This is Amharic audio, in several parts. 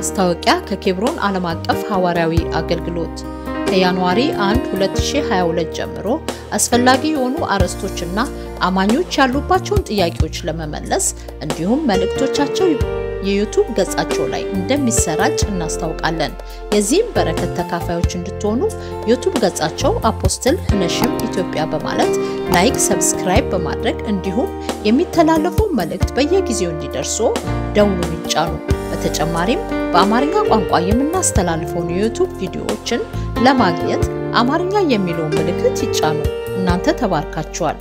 ማስታወቂያ ከኬብሮን ዓለም አቀፍ ሐዋርያዊ አገልግሎት ከጃንዋሪ 1 2022 ጀምሮ አስፈላጊ የሆኑ አርዕስቶችና አማኞች ያሉባቸውን ጥያቄዎች ለመመለስ እንዲሁም መልእክቶቻቸው የዩቱብ ገጻቸው ላይ እንደሚሰራጭ እናስታውቃለን። የዚህም በረከት ተካፋዮች እንድትሆኑ ዩቱብ ገጻቸው አፖስትል ህነሽም ኢትዮጵያ በማለት ላይክ፣ ሰብስክራይብ በማድረግ እንዲሁም የሚተላለፉ መልእክት በየጊዜው እንዲደርሱ ደውሉን ይጫኑ። በተጨማሪም በአማርኛ ቋንቋ የምናስተላልፈውን የዩቱብ ቪዲዮዎችን ለማግኘት አማርኛ የሚለውን ምልክት ይጫኑ። እናንተ ተባርካችኋል።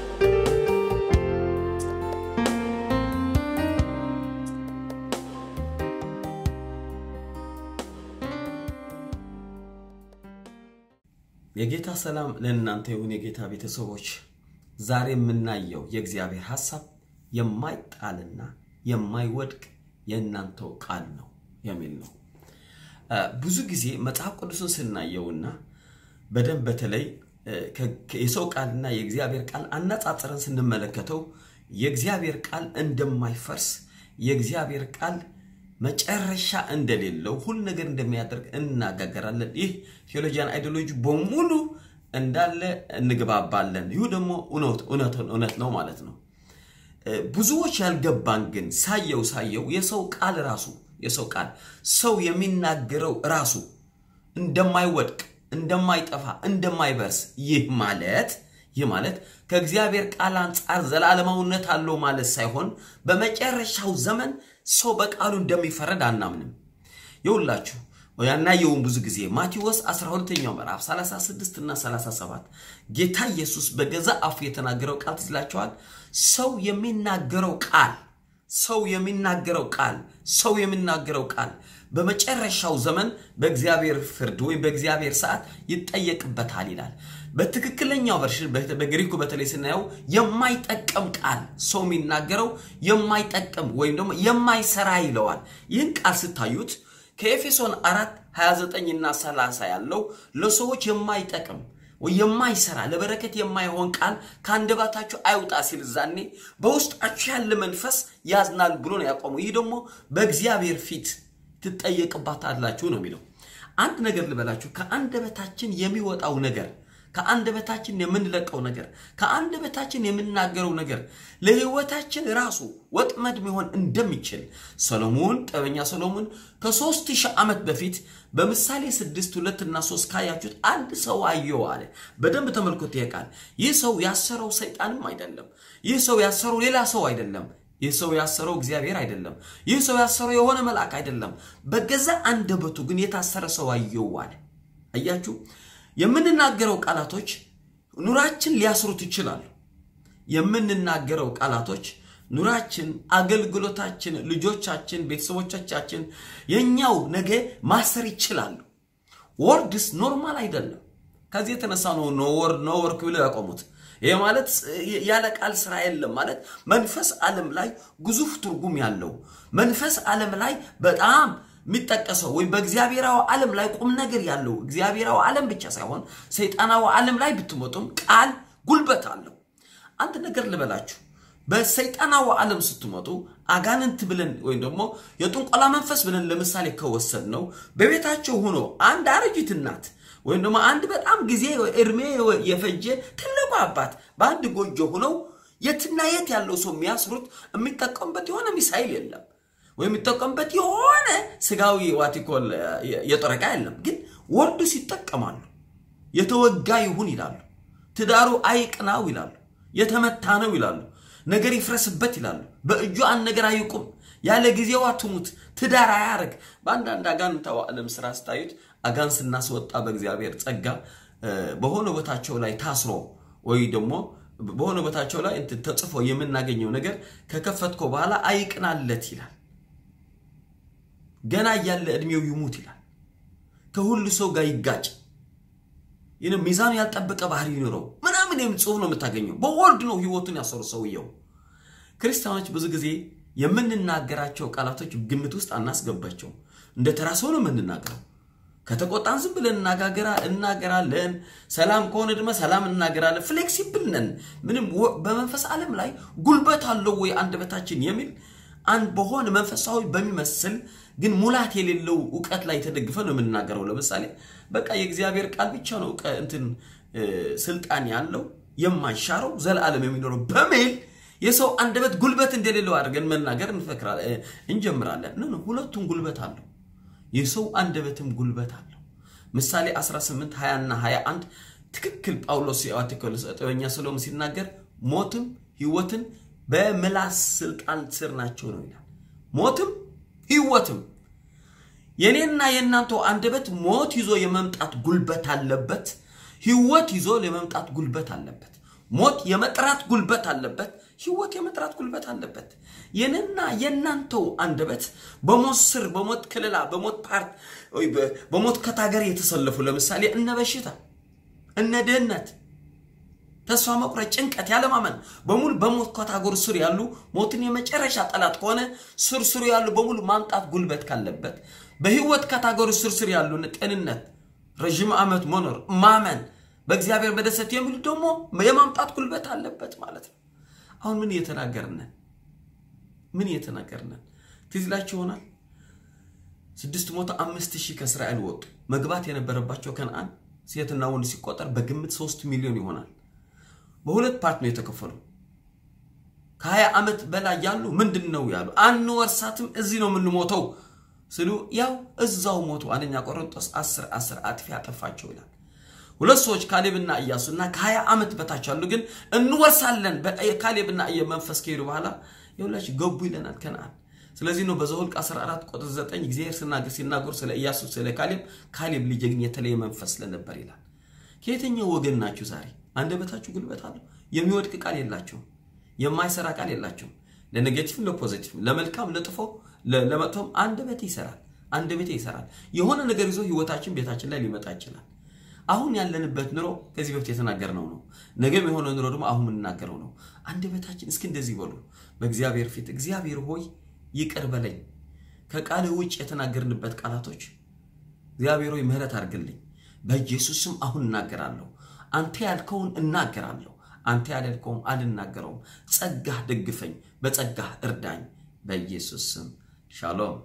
የጌታ ሰላም ለእናንተ ይሁን። የጌታ ቤተሰቦች ዛሬ የምናየው የእግዚአብሔር ሐሳብ የማይጣልና የማይወድቅ የእናንተው ቃል ነው የሚል ነው። ብዙ ጊዜ መጽሐፍ ቅዱስን ስናየውና በደንብ በተለይ የሰው ቃልና የእግዚአብሔር ቃል አነጻጽረን ስንመለከተው የእግዚአብሔር ቃል እንደማይፈርስ የእግዚአብሔር ቃል መጨረሻ እንደሌለው ሁሉ ነገር እንደሚያደርግ እናጋገራለን። ይህ ቴዎሎጂያን አይዲዮሎጂ በሙሉ እንዳለ እንግባባለን። ይሁ ደግሞ እውነት ነው ማለት ነው። ብዙዎች ያልገባን ግን ሳየው ሳየው የሰው ቃል ራሱ የሰው ቃል ሰው የሚናገረው ራሱ እንደማይወድቅ እንደማይጠፋ እንደማይበርስ ይህ ማለት ይህ ማለት ከእግዚአብሔር ቃል አንጻር ዘላለማዊነት አለው ማለት ሳይሆን በመጨረሻው ዘመን ሰው በቃሉ እንደሚፈረድ አናምንም። ይውላችሁ ያናየውን ብዙ ጊዜ ማቴዎስ 12ኛው ምዕራፍ 36 እና 37 ጌታ ኢየሱስ በገዛ አፉ የተናገረው ቃል ትዝላቸዋል። ሰው የሚናገረው ቃል ሰው የሚናገረው ቃል ሰው የሚናገረው ቃል በመጨረሻው ዘመን በእግዚአብሔር ፍርድ ወይም በእግዚአብሔር ሰዓት ይጠየቅበታል ይላል። በትክክለኛው ቨርሽን በግሪኩ በተለይ ስናየው የማይጠቀም ቃል ሰው የሚናገረው የማይጠቀም ወይም ደግሞ የማይሰራ ይለዋል። ይህን ቃል ስታዩት ከኤፌሶን 4 29 እና 30 ያለው ለሰዎች የማይጠቅም የማይሰራ ለበረከት የማይሆን ቃል ከአንደበታችሁ አይውጣ ሲል ዛኔ በውስጣችሁ ያለ መንፈስ ያዝናል ብሎ ነው ያቆመው። ይህ ደግሞ በእግዚአብሔር ፊት ትጠየቅባታላችሁ ነው የሚለው። አንድ ነገር ልበላችሁ፣ ከአንደበታችን የሚወጣው ነገር ከአንደበታችን የምንለቀው ነገር ከአንደበታችን የምናገረው ነገር ለሕይወታችን ራሱ ወጥመድ መሆን እንደሚችል ሰሎሞን ጠበኛ ሰሎሞን ከሦስት ሺህ ዓመት በፊት በምሳሌ ስድስት ሁለት እና ሶስት ካያችሁት አንድ ሰው አየው አለ። በደንብ ተመልኮት ይሄ ቃል ይህ ሰው ያሰረው ሰይጣንም አይደለም። ይህ ሰው ያሰረው ሌላ ሰው አይደለም። ይህ ሰው ያሰረው እግዚአብሔር አይደለም። ይህ ሰው ያሰረው የሆነ መልአክ አይደለም። በገዛ አንደበቱ ግን የታሰረ ሰው አየው አለ። አያችሁ የምንናገረው ቃላቶች ኑራችን ሊያስሩት ይችላሉ። የምንናገረው ቃላቶች ኑራችን፣ አገልግሎታችን፣ ልጆቻችን፣ ቤተሰቦቻችን የኛው ነገ ማሰር ይችላሉ። ወርድስ ኖርማል አይደለም። ከዚህ የተነሳ ነው ኖ ወርድ ኖ ወርክ ብለው ያቆሙት። ይህ ማለት ያለ ቃል ስራ የለም ማለት መንፈስ ዓለም ላይ ግዙፍ ትርጉም ያለው መንፈስ ዓለም ላይ በጣም የሚጠቀሰው ወይም በእግዚአብሔራዊ ዓለም ላይ ቁም ነገር ያለው እግዚአብሔራዊ ዓለም ብቻ ሳይሆን ሰይጣናዊ ዓለም ላይ ብትመጡም ቃል ጉልበት አለው። አንድ ነገር ልበላችሁ፣ በሰይጣናዊ ዓለም ስትመጡ አጋንንት ብለን ወይም ደግሞ የጥንቆላ መንፈስ ብለን ለምሳሌ ከወሰድ ነው በቤታቸው ሆኖ አንድ አረጂት እናት ወይም ደግሞ አንድ በጣም ጊዜ እድሜ የፈጀ ትልቁ አባት በአንድ ጎጆ ሆነው የትና የት ያለው ሰው የሚያስሩት የሚጠቀሙበት የሆነ ሚሳይል የለም ወይም የሚጠቀሙበት የሆነ ስጋዊ ዋቲኮል የጦር ዕቃ የለም። ግን ወርድስ ይጠቀማሉ። የተወጋ ይሁን ይላሉ። ትዳሩ አይቅናው ይላሉ። የተመታ ነው ይላሉ። ነገር ይፍረስበት ይላሉ። በእጁ አንድ ነገር አይቁም፣ ያለ ጊዜዋ ትሙት፣ ትዳር አያረግ። በአንዳንድ አጋንንታዊ ዓለም ስራ ስታዩት አጋን ስናስወጣ በእግዚአብሔር ጸጋ በሆነ ቦታቸው ላይ ታስሮ ወይ ደግሞ በሆነ ቦታቸው ላይ ተጽፎ የምናገኘው ነገር ከከፈትኮ በኋላ አይቅናለት ይላል። ገና እያለ ዕድሜው ይሙት ይላል። ከሁሉ ሰው ጋር ይጋጭ፣ ሚዛኑ ያልጠበቀ ባህሪ ይኖረው ምናምን የሚል ጽሑፍ ነው የምታገኘው። በወርድ ነው ህይወቱን ያሰሩ ሰውየው። ክርስቲያኖች ብዙ ጊዜ የምንናገራቸው ቃላቶች ግምት ውስጥ አናስገባቸው። እንደ ተራ ሰው ነው የምንናገረው። ከተቆጣን ዝም ብለን እናገራለን። ሰላም ከሆነ ድማ ሰላም እናገራለን። ፍሌክሲብል ነን። ምንም በመንፈስ ዓለም ላይ ጉልበት አለው ወይ አንደበታችን የሚል አንድ በሆነ መንፈሳዊ በሚመስል ግን ሙላት የሌለው እውቀት ላይ ተደግፈ ነው የምንናገረው። ለምሳሌ በቃ የእግዚአብሔር ቃል ብቻ ነው እንትን ስልጣን ያለው የማይሻረው ዘላለም የሚኖረው በሚል የሰው አንደበት ጉልበት እንደሌለው አድርገን መናገር እንጀምራለን። ነ ሁለቱም ጉልበት አለው። የሰው አንደበትም ጉልበት አለው። ምሳሌ 18 20 እና 21 ትክክል ጳውሎስ የአቴኮሎስ ጥበኛ ሰሎም ሲናገር ሞትም ህይወትን በምላስ ስልጣን ስር ናቸው ነው ይላል። ሞትም ህይወትም የኔና የእናንተው አንደበት ሞት ይዞ የመምጣት ጉልበት አለበት። ህይወት ይዞ የመምጣት ጉልበት አለበት። ሞት የመጥራት ጉልበት አለበት። ህይወት የመጥራት ጉልበት አለበት። የኔና የእናንተው አንደበት በሞት ስር፣ በሞት ክልላ፣ በሞት ፓርት፣ በሞት ከታገር የተሰለፉ ለምሳሌ እነ በሽታ፣ እነ ድህነት፣ ተስፋ መቁረጥ፣ ጭንቀት፣ ያለማመን በሙሉ በሞት ካታጎሪ ስር ያሉ ሞትን የመጨረሻ ጠላት ከሆነ ስር ስሩ ያሉ በሙሉ ማምጣት ጉልበት ካለበት በህይወት ካታጎሪ ስር ስር ያሉ ጤንነት፣ ረዥም ዓመት መኖር፣ ማመን፣ በእግዚአብሔር መደሰት የሚሉ ደግሞ የማምጣት ጉልበት አለበት ማለት ነው። አሁን ምን እየተናገርነን ምን እየተናገርነን ትዝ ይላችሁ ይሆናል። ስድስት መቶ አምስት ሺህ ከእስራኤል ወጡ። መግባት የነበረባቸው ከነአን ሴትና ወንድ ሲቆጠር በግምት ሶስት ሚሊዮን ይሆናል። በሁለት ፓርት ነው የተከፈሉ። ከሀያ ዓመት በላይ ያሉ ምንድን ነው ያሉ አንወርሳትም፣ እዚህ ነው የምንሞተው ስሉ ያው እዛው ሞቱ። አንደኛ ቆሮንቶስ 10 10 አጥፊ ያጠፋቸው ይላል። ሁለት ሰዎች ካሌብና ኢያሱና ከ20 ዓመት በታች ያሉ ግን እንወርሳለን ካሌብና ኢያ መንፈስ ከሄዱ በኋላ የሁላችሁ ገቡ ይለናል ከነአን። ስለዚህ ነው በዘኍልቍ 14 ቁጥር 9 እግዚአብሔር ሲናገር ሲናገሩ ስለ ኢያሱ ስለ ካሌብ ካሌብ ልጅ ግን የተለየ መንፈስ ስለነበር ይላል። ከየትኛው ወገን ናችሁ ዛሬ? አንደበታችሁ ጉልበት አለው። የሚወድቅ ቃል የላችሁም። የማይሰራ ቃል የላችሁም። ለኔጌቲቭም ለፖዚቲቭም ለመልካም ለጥፎ ለመጥፎም አንደበቴ ይሰራል። አንደበቴ ይሰራል። የሆነ ነገር ይዞ ህይወታችን ቤታችን ላይ ሊመጣ ይችላል። አሁን ያለንበት ኑሮ ከዚህ በፊት የተናገርነው ነው። ነገም የሆነ ኑሮ ደግሞ አሁን የምንናገረው ነው። አንደበታችን እስኪ እንደዚህ በሉ በእግዚአብሔር ፊት እግዚአብሔር ሆይ ይቅር በለኝ፣ ከቃልህ ውጭ የተናገርንበት ቃላቶች እግዚአብሔር ሆይ ምህረት አድርግልኝ። በኢየሱስ ስም አሁን እናገራለሁ። አንተ ያልከውን እናገራለሁ። አንተ ያልከውን አልናገረውም። ጸጋህ ደግፈኝ፣ በጸጋህ እርዳኝ። በኢየሱስ ስም ሻሎም